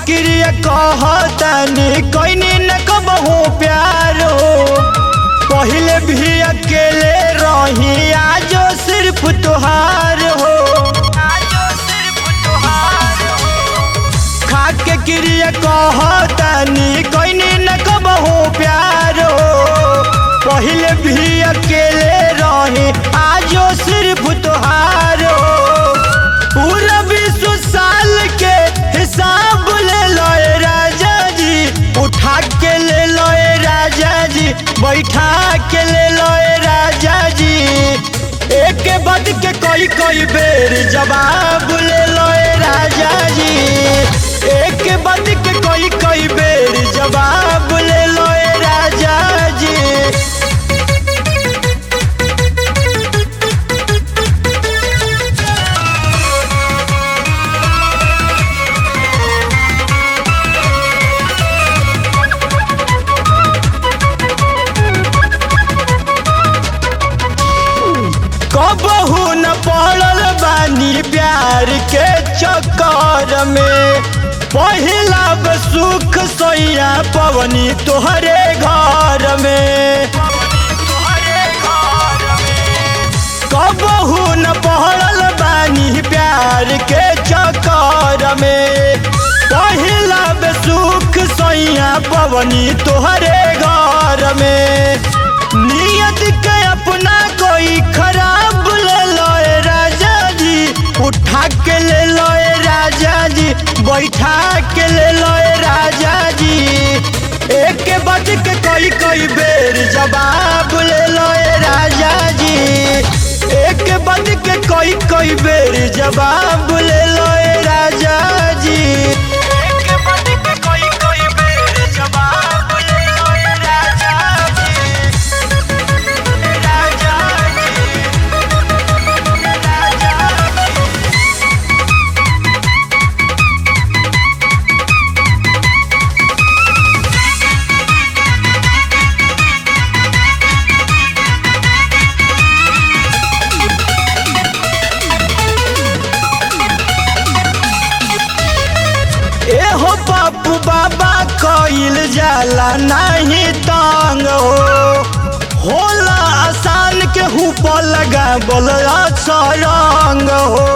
क्रिया कहतानी कैनी न कबहू प्यार हो पहले भी अकेले रही आजो सिर्फ तुहार हो खाके क्रिया कहतानी कैनी न कबहू प्यार हो पहले भी अकेले रही आजो सिर्फ तुहार हो पूरा विश्व साल के हिसाब ले लो ए राजा जी उठा के ले लो ए राजा जी बैठा के ले लो ए राजा जी एक के बाद के कोई कोई बेर जवाब ले लो ए राजा जी एक के बाद के कोई कोई बेर जवाब ले लो ए राजा जी कबहू न पड़ल बानी प्यार के चक्कर में पहिला ब सुख सैया पवनी तोहरे घर में कबहू न पड़ल बानी प्यार के चक्कर में पहिला ब सुख सैया पवनी तोहरे घर में नियत के अपना कोई खराब ले लो ए राजा जी उठा के ले लो ए राजा जी बैठा के ले लो ए राजा जी एक के बाद के कोई कोई बेर जवाब ले लो ए राजा जी एक के बाद के कोई कोई बेर जवाब ले लो ए राजा जी एक के बाद के कोई कोई बेर जवाब ले लो ए राजा जी एहो बापू बाबा कइल जाला नहीं तंग हो होला आसान के हुप लगा बोल रंग हो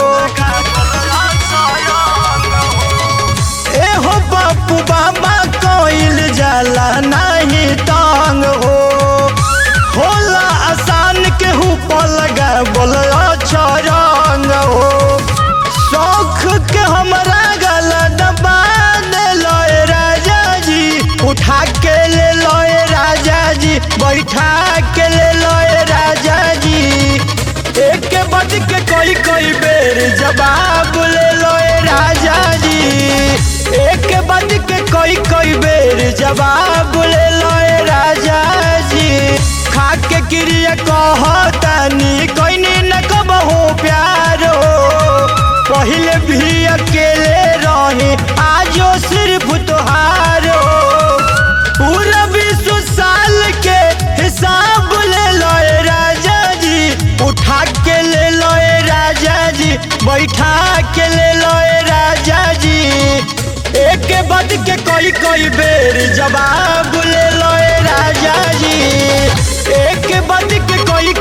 एहो बापू बाबा कइल जाला नहीं तंग हो होला आसान के हुप लगा बोल रंग हो शौख के हमरा गला दबा दे लो ए राजा जी उठा के ले लो ए राजा जी बैठा के ले लो ए राजा जी एक के बाद के कोई कोई बेर जवाब ले लो ए राजा जी एक के बाद के कोई कोई बेर जवाब ले लो ए राजा जी खा के क्रिया कहतानी कैनी न कबहू प्यार हो पहले भी अकेले रहे आजो सिर्फ तुहार हो पूरा विश्व साल के हिसाब ले लो ए राजा जी उठा के ले लो ए राजा जी बैठा के ले लो ए राजा जी एक के बाद के कोई कोई बेर जवाब ले लो ए राजा जी एक के बाद के कोई